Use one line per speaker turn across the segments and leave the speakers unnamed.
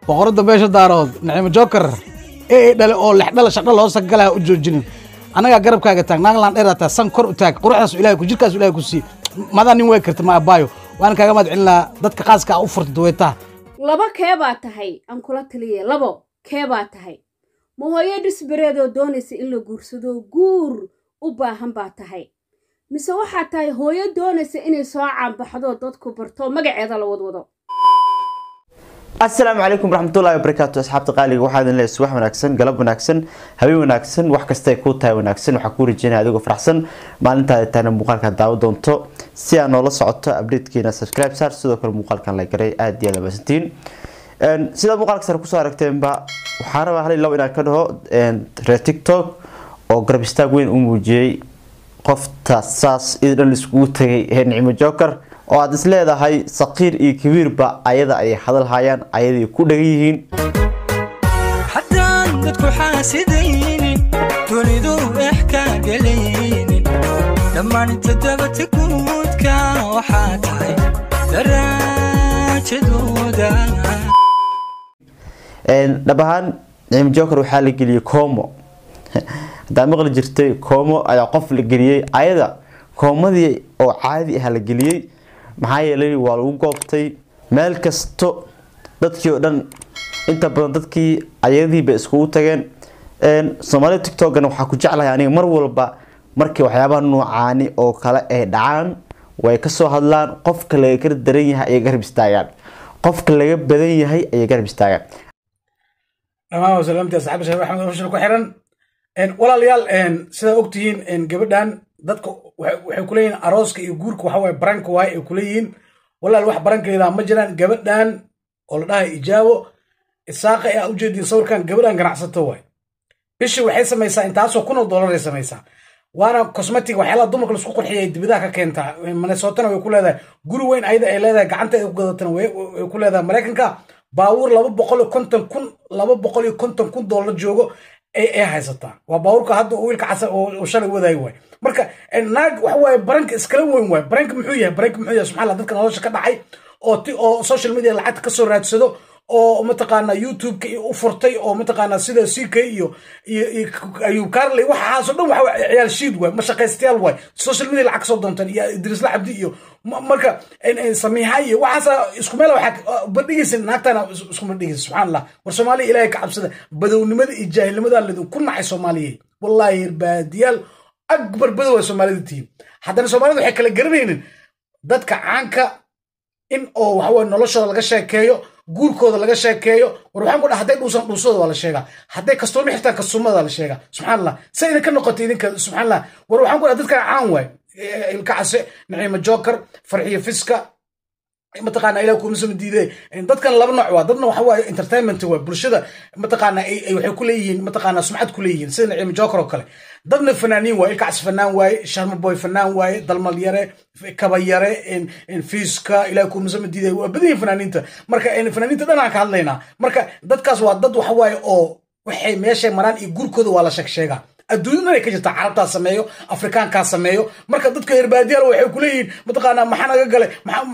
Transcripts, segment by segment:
boqorada beesha daarood naciimo joker ee dhale oo lexdhala shaqdha loo sagalaa u joojinin anagaa garabkaaga taag naaglaan dheerataa san kor u taag quruxdaas ilahay ku jirkaas ilahay ku sii madaa nin way karta ma abaayo waana kaaga mahad celin lahaa dadka qaaska a u furta duweytaa
laba kee baa tahay aan kula taliya labo kee baa tahay ma hooyo dhisbareedoo doonaysa in la guursado guur u baahan baa tahay mise waxaa tahay hooyo doonaysa inay soo caanbaxdo dadku barto magaceeda la wadwado
asalaamu calaykum waraxmatullahi wabarakaatu asxaabta qaaliga waxaa idin leeyahay subax wanaagsan galab wanaagsan habeen wanaagsan wax kastay kuu tahay wanaagsan waxaa kuu rajeynaya adigoo faraxsan maalintaada tahna muuqaalka daawo doonto si aad noola socoto updatekiina subscribe saar sidoo kale muuqaalkan la garay aada iyo aad maasantiin sidaa muuqaalka sare kusoo aragteenba waxaa rabaa hal iyo labo inaan ka dhaho reer tiktok oo garab istaag weyn u muujiyey qofta saas id dhan iskugu tagay ee nicmo joker oo aada is leedahay saqiir iyo kabiirba ayada ay hadal hayaan ayaday ku dhagan yihiin
haddaan dadku xaasidaynin dunidu ex ka gelaynin dhammaan toddobata guudka waxaa tahay daraajadooda
dhab ahaan nicmo joker waxaa la geliyey koomo haddaa maqli jirtay koomo ayaa qof la geliyey ayada koomadii oo caadi ah la geliyey maxaa yeelay waa lagu goobtay meel kasto dadkii oo dhan inta badan dadkii ayadiiba iskugu tageen soomaalida tiktokana waxaa ku jeclahay aniga mar walba markii waxyaabaha noocaani oo kale ay dhacaan way kasoo hadlaan qofka laga kar daran yahay ayay garab istaagaan qofka laga badan yahay ayay garab istaagaan
dhammaan wasalaamti asxaabta sheekh axmed ofshal ku xiran walaalayaal sidaa ogtihiin gabadhan dadka waxay kuleeyihiin arooska iyo guurka waxa waaye baranka waaye ay kuleeyihiin walaal wax barankeeda ma jiraan gabadhan oo la dhahay ijaabo isaaqa ee aa ujeediin sawirkan gabadhan ganacsato waay bishii waxay samaysaa intaasoo kun oo dolaray samaysaa waana cosmetic waxyaalaha dumarka laisku qurxiya ay dibidaha ka keentaa minnesotana way ku leedahay guri weyn ayada ay leedahay gacanta ay ku gadatana way ku leedahay maraykanka baawur laba boqol iyo konton kun laba boqol iyo konton kun doolar joogo ay haysataa waa baawurka hadda wiilka casa oo shalay wadaay waay marka naag waxa waaye baranka iskala weyn waay baranka muxuu yahay baranka muxuu yahay subxaa allah dadka nolosha ka dhacay oo ti oo social media lacagta kasoo raadsado oo mataqaana youtube-ka u furtay oo mataqaana sida ck iyo iyo ayub carley waxaasoo dhan waxa ciyaal shiid waay mashaqaystayaal waay social media lacag kasoo doontaan iyo idrisla cabdi iyo marka samiixa iyo waxaasa isku meel waxaa badhigaysa naagtana isku madhigaysa subxaan allah war soomaaliya ilaahay ka cabsada badownimada iyo jaahilnimada ladinku nacay soomaaliya wallahi baadiyaal akbar badow ay soomaalida tihiin haddana soomaalida waxay kala garanaynin dadka caanka in oo waxaweye noloshooda laga sheekeeyo guurkooda laga sheekeeyo war waxaan ku dhaha hadday dhuusan dhuusooda waa la sheegaa hadday kastooma xirtaan kastumada la sheegaa subxaan allah se idinka noqotay idinka subxaan allah war waxaan ku dhaha dadkan caan waay ilka case naciimo joker farxiyo fiska mataqaana ilah kuumasama diiday dadkan laba nooc waa dadna waxa waaye entertainment waa bulshada mataqaana waxay ku leeyihiin mataqaana sumcad ku leeyihiin sida naciimo joker oo kale dadna fanaaniin waaye ilkacs fanaan waaye sharma boy fanaan waaye dalmal yare kaba yare fiiska ilah kuumasama diiday waa badan yihin fanaaniinta marka fanaaniinta dhan aan ka hadlaynaa marka dadkaas waa dad waxa waaye oo waxay meeshay maraan iyo gurkooda waa la sheeg sheegaa adduunyada dhan ay ka jirtaa carabtaa sameeyo afrikaankaa sameeyo marka dadka herbaadiyaal waxay ku leeyihiin mataqaanaa maxaa naga gale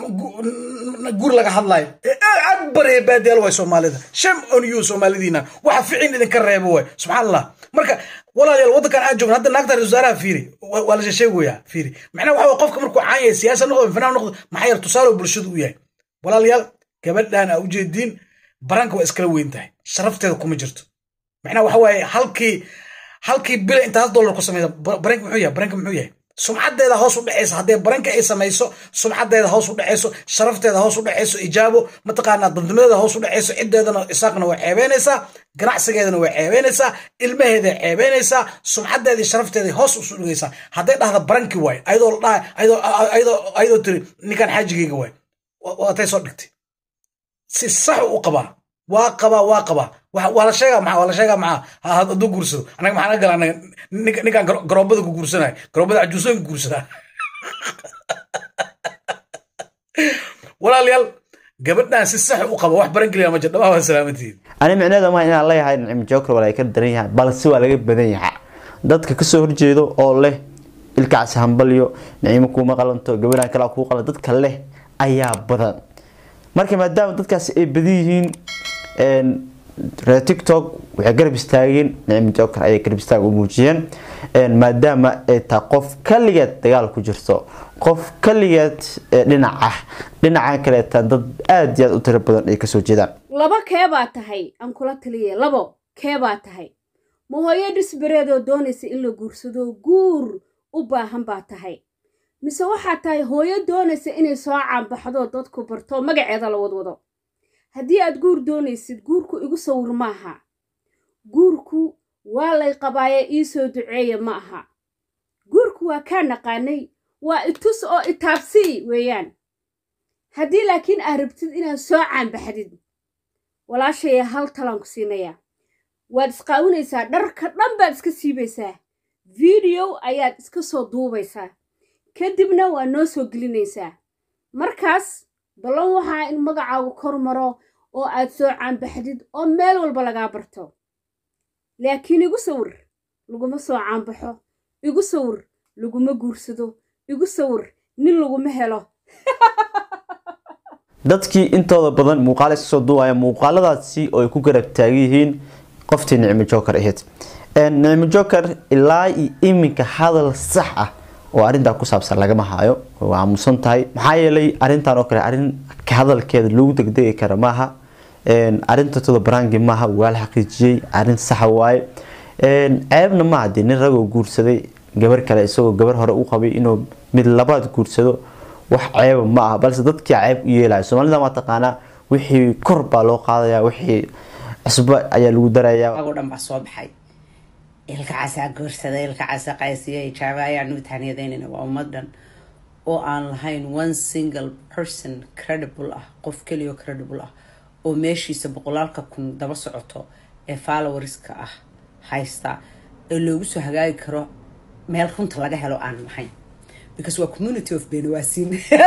guur laga hadlayo akbar herbaadiyaal waay soomaalida sham on you soomaalidiina waxa ficin idinka reebo waay subxaan allah marka walaalayaal waddankan aan joogno hadda naagta ra wasaaraha fiiri waa la sheegoyaa fiiri macnaha waxa qofka markuu caan yahay siyaasa noqdo fanaan noqdo maxaa yar tusaale bulshadu u yahay walaalayaal gabadhan aa ujeediin baranka waa iskala weyn tahay sharafteeda kuma jirto macnaha waxa waaye halkii halkii bila intaas dollar ku samaysa baranka muxuu yahay baranka muxuu yahay sumcadeeda hoos u dhacaysa haddee baranka ay samayso sumcadeeda hoos u dhacayso sharafteeda hoos u dhacayso ijaabo mataqaanaa dadnimadeeda hoos u dhacayso ciddeedana isaaqna way ceebeynaysaa ganacsigeedana way ceebeynaysaa ilmaheeday ceebeynaysaa sumcadeedii sharafteeday hoos usu dhigaysaa hadday dhahda baranki waay ayadoo la dhaha ayadoo tiri ninkan xaajigayga waay waatay soo dhigtay si sax u qabaa waa qabaa waa qabaa waa la sheegaa maxaa waa la sheegaa maxaa hadduu guursado anaga maxaa naga gala anaga ninkaan garoobada ku guursanaya garoobada cajuusooyin ku guursadaa walaalayaal gabadhan si sax u qaba wax baran geliya ma jir dhamaa waa salaamatihiin
ani micneeda ma inaan leeyahay nicmo joker waa ka daran yahay balse waa laga badan yahay dadka kasoo horjeedo oo leh ilkaasi hambalyo nicimo kuuma qalanto gabadhan kale kuu qalan dadka leh ayaa badan marka maadaama dadkaasi ay badan yihiin reer tiktok waxay garab istaageen nicmi joker ayay garab istaag u muujiyeen maadaama ay tahay qof kaligeed dagaal ku jirto qof kaligeed dhinac ah dhinacan kaleetan dad aada iyo aada u tiro badan ay kasoo jeedaan
laba kee baa tahay aan kula taliya labo kee baa tahay ma hooyo dhisbareedoo doonaysa in la guursado guur u baahan baa tahay mise waxaa tahay hooyo doonaysa inay soo caanbaxdo dadku barto magaceeda la wadwado haddii aad guur doonaysid guurku igu sawir ma aha guurku waa lay qabaaye ii soo duceeya ma aha guurku waa kaa naqaanay waa itus oo itaabsii weeyaan haddii laakiin aad rabtid inaad soo caanbaxdid walaashaya hal talaan ku siinayaa waad isqaawinaysaa dharka dhan baad iska siibaysaa video ayaad iska soo duubaysaa kadibna waa noo soo gelinaysaa markaas ballan waxaa in magacaagu kor maro oo aad soo caanbaxdid oo meel walba lagaa barto laakiin igu sawir laguma soo caanbaxo igu sawir laguma guursado igu sawir nin laguma helo
dadkii intooda badan muuqaala iska soo duubaya muuqaaladaasi oo ay ku garab taagan yihiin qoftii nicmi joker ahayd nicmi joker ilaa iyo iminka hadal sax ah oo arrintaa ku saabsan lagama hayo waa aamusan tahay maxaa yeelay arrintan oo kale arrin ka hadalkeeda lagu degdegi kara maaha arrinta todo barangi maaha waa la xaqiijiyey arrin saxa waaye ceebna maaha dee nin ragoo guursaday gabar kale isagoo gabar hore u qabay inuu mid labaad guursado wax ceeba ma aha balse dadkii ceeb u yeelaya soomaalida maa taqaanaa wixii kor baa loo qaadaya wixii cusbo ayaa lagu darayaa
agoo dhan baa soo baxay ilka casaa guursaday ilka casa qaysiya ijaaba ayaanu tahniyadaynayna waa ummadan oo aan lahayn one single person credible ah qof keliyo credible ah oo meeshiisa boqolaalka kun daba socoto ee followerska ah haysta ee loogu soo hagaagi karo meel runta laga helo aan lahayn because waa community of benawaasin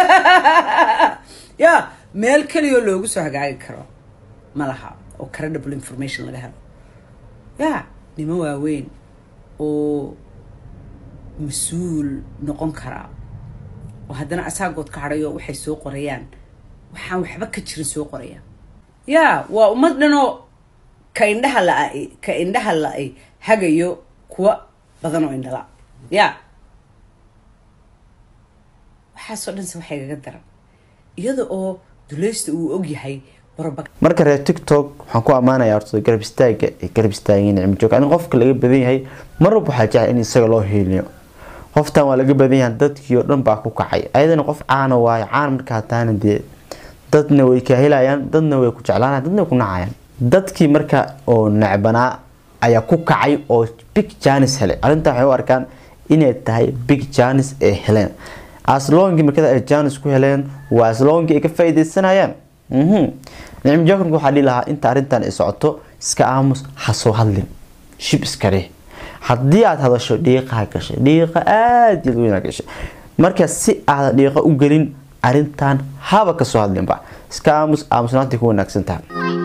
ya meel keliyoo loogu soo hagaagi karo ma laha oo credible information laga helo ya niman waaweyn oo mas-uul noqon karaa oo haddana asaagood ka hadhayo waxay soo qorayaan waxaan waxba ka jirin soo qorayaan ya waa ummad dhanoo ka indhaha la- ka indhaha la-ay hagayo kuwa badan oo indhala ya waxaasoo dhanse waxay gaga daran iyada oo dulaysta uu ogyahay barba
marka reer tiktok waxaan ku ammaanayaa horta garab istaaga ay garab istaageen nicmo joog aniga qofka laga badan yahay mar walba waxaa jecel in isaga loo hiiliyo qoftan waa laga badan yahay dadkii oo dhan baa ku kacay ayadana qof caana waayo caan markaa taana dee dadna way ka helayaan dadna way ku jeclaanayaan dadna way ku nacayaan dadkii marka oo necbanaa ayaa ku kacay oo big janis helay arrintan waxay u arkaan inay tahay big janis ay heleen aslongii markada ay janis ku heleen waa aslongii ay ka faaideysanayaan nicmo jokarka waxaa dhihi lahaa inta arrintan ay socoto iska aamus ha soo hadlin shib iska dheh haddii aad hadasho dhiiqaha gashay dhiiqa aada iyo weynaa gashay marka si aadan dhiiqa u gelin arrintan haba kasoo hadlinba iska aamus aamusnaantay ku wanaagsan tahay